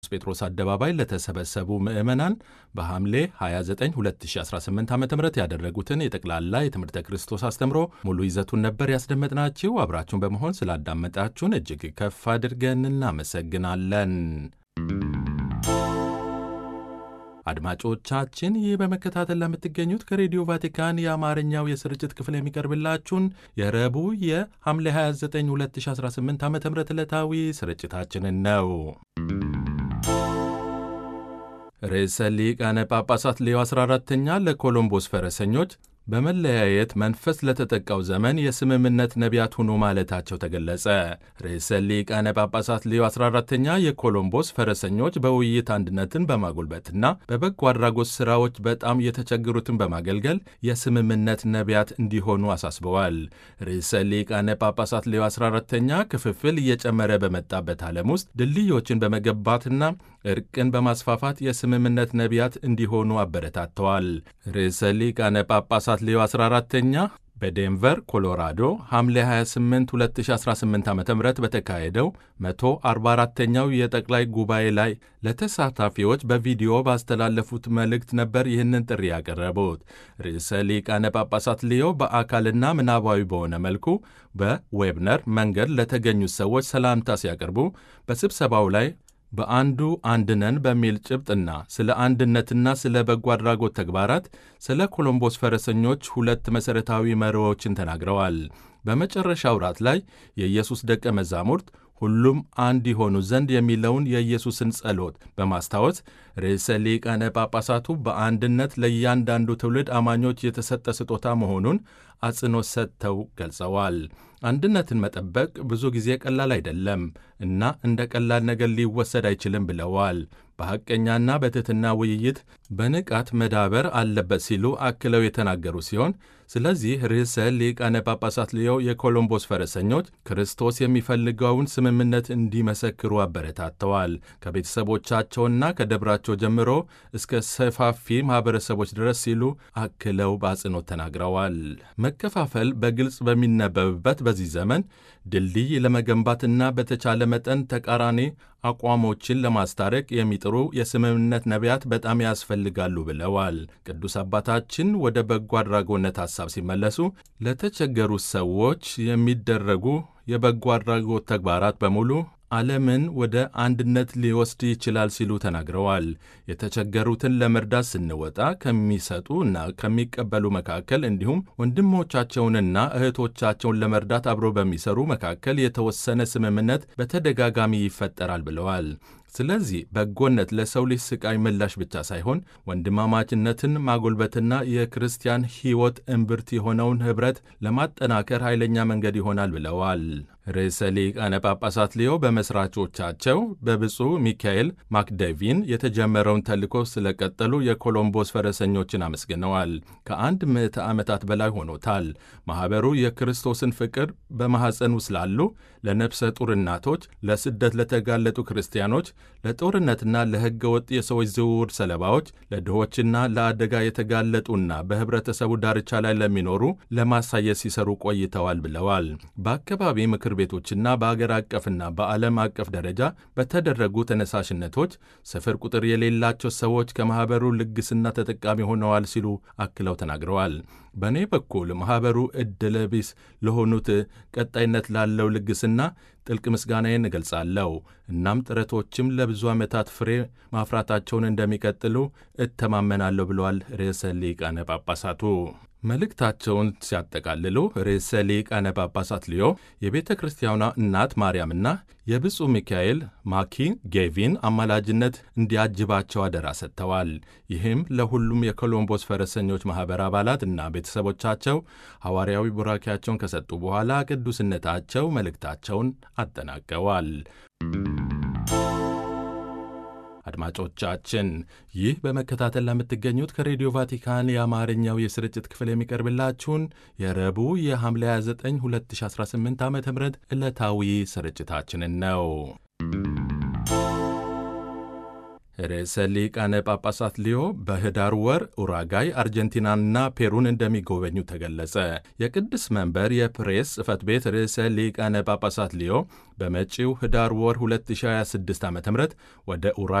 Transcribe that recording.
ጴጥሮስ አደባባይ ለተሰበሰቡ ምዕመናን በሐምሌ 29 2018 ዓ ም ያደረጉትን የጠቅላላ የትምህርተ ክርስቶስ አስተምሮ ሙሉ ይዘቱን ነበር ያስደመጥናችሁ። አብራችሁን በመሆን ስላዳመጣችሁን እጅግ ከፍ አድርገን እናመሰግናለን። አድማጮቻችን ይህ በመከታተል ለምትገኙት ከሬዲዮ ቫቲካን የአማርኛው የስርጭት ክፍል የሚቀርብላችሁን የረቡዕ የሐምሌ 29 2018 ዓ ም ዕለታዊ ስርጭታችንን ነው። ርዕሰ ሊቃነ ጳጳሳት ሌዮ 14ተኛ ለኮሎምቦስ ፈረሰኞች በመለያየት መንፈስ ለተጠቃው ዘመን የስምምነት ነቢያት ሁኑ ማለታቸው ተገለጸ። ርዕሰ ሊቃነ ጳጳሳት ሌዮ 14ተኛ የኮሎምቦስ ፈረሰኞች በውይይት አንድነትን በማጎልበትና በበጎ አድራጎት ሥራዎች በጣም የተቸገሩትን በማገልገል የስምምነት ነቢያት እንዲሆኑ አሳስበዋል። ርዕሰ ሊቃነ ጳጳሳት ሌዮ 14ተኛ ክፍፍል እየጨመረ በመጣበት ዓለም ውስጥ ድልድዮችን በመገንባትና እርቅን በማስፋፋት የስምምነት ነቢያት እንዲሆኑ አበረታተዋል። ርዕሰ ሊቃነ ጳጳሳት ሌዮ 14ተኛ በዴንቨር ኮሎራዶ ሐምሌ 28 2018 ዓ ም በተካሄደው 144ኛው የጠቅላይ ጉባኤ ላይ ለተሳታፊዎች በቪዲዮ ባስተላለፉት መልእክት ነበር ይህንን ጥሪ ያቀረቡት። ርዕሰ ሊቃነ ጳጳሳት ሊዮ በአካልና ምናባዊ በሆነ መልኩ በዌብነር መንገድ ለተገኙት ሰዎች ሰላምታ ሲያቀርቡ በስብሰባው ላይ በአንዱ አንድነን በሚል ጭብጥና ስለ አንድነትና ስለ በጎ አድራጎት ተግባራት ስለ ኮሎምቦስ ፈረሰኞች ሁለት መሠረታዊ መርሆችን ተናግረዋል። በመጨረሻው ራት ላይ የኢየሱስ ደቀ መዛሙርት ሁሉም አንድ የሆኑ ዘንድ የሚለውን የኢየሱስን ጸሎት በማስታወስ ርዕሰ ሊቃነ ጳጳሳቱ በአንድነት ለእያንዳንዱ ትውልድ አማኞች የተሰጠ ስጦታ መሆኑን አጽንኦት ሰጥተው ገልጸዋል። አንድነትን መጠበቅ ብዙ ጊዜ ቀላል አይደለም እና እንደ ቀላል ነገር ሊወሰድ አይችልም ብለዋል። በሐቀኛና በትሕትና ውይይት በንቃት መዳበር አለበት ሲሉ አክለው የተናገሩ ሲሆን ስለዚህ ርዕሰ ሊቃነ ጳጳሳት ሊዮ የኮሎምቦስ ፈረሰኞች ክርስቶስ የሚፈልገውን ስምምነት እንዲመሰክሩ አበረታተዋል። ከቤተሰቦቻቸውና ከደብራቸው ጀምሮ እስከ ሰፋፊ ማኅበረሰቦች ድረስ ሲሉ አክለው በአጽንኦት ተናግረዋል። መከፋፈል በግልጽ በሚነበብበት በዚህ ዘመን ድልድይ ለመገንባትና በተቻለ መጠን ተቃራኒ አቋሞችን ለማስታረቅ የሚጥሩ የስምምነት ነቢያት በጣም ያስፈልጋሉ ብለዋል። ቅዱስ አባታችን ወደ በጎ አድራጎነት ሐሳብ ሲመለሱ ለተቸገሩ ሰዎች የሚደረጉ የበጎ አድራጎት ተግባራት በሙሉ ዓለምን ወደ አንድነት ሊወስድ ይችላል ሲሉ ተናግረዋል። የተቸገሩትን ለመርዳት ስንወጣ ከሚሰጡ እና ከሚቀበሉ መካከል እንዲሁም ወንድሞቻቸውንና እህቶቻቸውን ለመርዳት አብሮ በሚሰሩ መካከል የተወሰነ ስምምነት በተደጋጋሚ ይፈጠራል ብለዋል። ስለዚህ በጎነት ለሰው ልጅ ስቃይ ምላሽ ብቻ ሳይሆን ወንድማማችነትን ማጎልበትና የክርስቲያን ሕይወት እምብርት የሆነውን ኅብረት ለማጠናከር ኃይለኛ መንገድ ይሆናል ብለዋል። ርዕሰ ሊቃነ ጳጳሳት ሊዮ በመሥራቾቻቸው በብፁዕ ሚካኤል ማክደቪን የተጀመረውን ተልእኮ ስለቀጠሉ የኮሎምቦስ ፈረሰኞችን አመስግነዋል። ከአንድ ምዕተ ዓመታት በላይ ሆኖታል። ማኅበሩ የክርስቶስን ፍቅር በማኅፀን ውስጥ ላሉ ለነፍሰ ጡር እናቶች፣ ለስደት ለተጋለጡ ክርስቲያኖች፣ ለጦርነትና ለሕገ ወጥ የሰዎች ዝውውር ሰለባዎች፣ ለድሆችና ለአደጋ የተጋለጡና በኅብረተሰቡ ዳርቻ ላይ ለሚኖሩ ለማሳየት ሲሰሩ ቆይተዋል ብለዋል። በአካባቢ ምክር ቤቶችና በአገር አቀፍና በዓለም አቀፍ ደረጃ በተደረጉ ተነሳሽነቶች ስፍር ቁጥር የሌላቸው ሰዎች ከማኅበሩ ልግስና ተጠቃሚ ሆነዋል ሲሉ አክለው ተናግረዋል። በእኔ በኩል ማኅበሩ ዕድለ ቢስ ለሆኑት ቀጣይነት ላለው ልግስና ጥልቅ ምስጋናዬን እገልጻለሁ። እናም ጥረቶችም ለብዙ ዓመታት ፍሬ ማፍራታቸውን እንደሚቀጥሉ እተማመናለሁ ብለዋል ርዕሰ ሊቃነ ጳጳሳቱ። መልእክታቸውን ሲያጠቃልሉ ርዕሰ ሊቃነ ጳጳሳት ሊዮ የቤተ ክርስቲያኗ እናት ማርያምና የብፁዕ ሚካኤል ማኪ ጌቪን አማላጅነት እንዲያጅባቸው አደራ ሰጥተዋል። ይህም ለሁሉም የኮሎምቦስ ፈረሰኞች ማኅበር አባላት እና ቤተሰቦቻቸው ሐዋርያዊ ቡራኪያቸውን ከሰጡ በኋላ ቅዱስነታቸው መልእክታቸውን አጠናቀዋል። አድማጮቻችን ይህ በመከታተል ለምትገኙት ከሬዲዮ ቫቲካን የአማርኛው የስርጭት ክፍል የሚቀርብላችሁን የረቡዕ የሐምሌ 29 2018 ዓ ም ዕለታዊ ስርጭታችንን ነው። ርዕሰ ሊቃነ ጳጳሳት ሊዮ በህዳር ወር ኡራጋይ፣ አርጀንቲናና ፔሩን እንደሚጎበኙ ተገለጸ። የቅድስ መንበር የፕሬስ ጽሕፈት ቤት ርዕሰ ሊቃነ ጳጳሳት ሊዮ በመጪው ህዳር ወር 2026 ዓ ም ወደ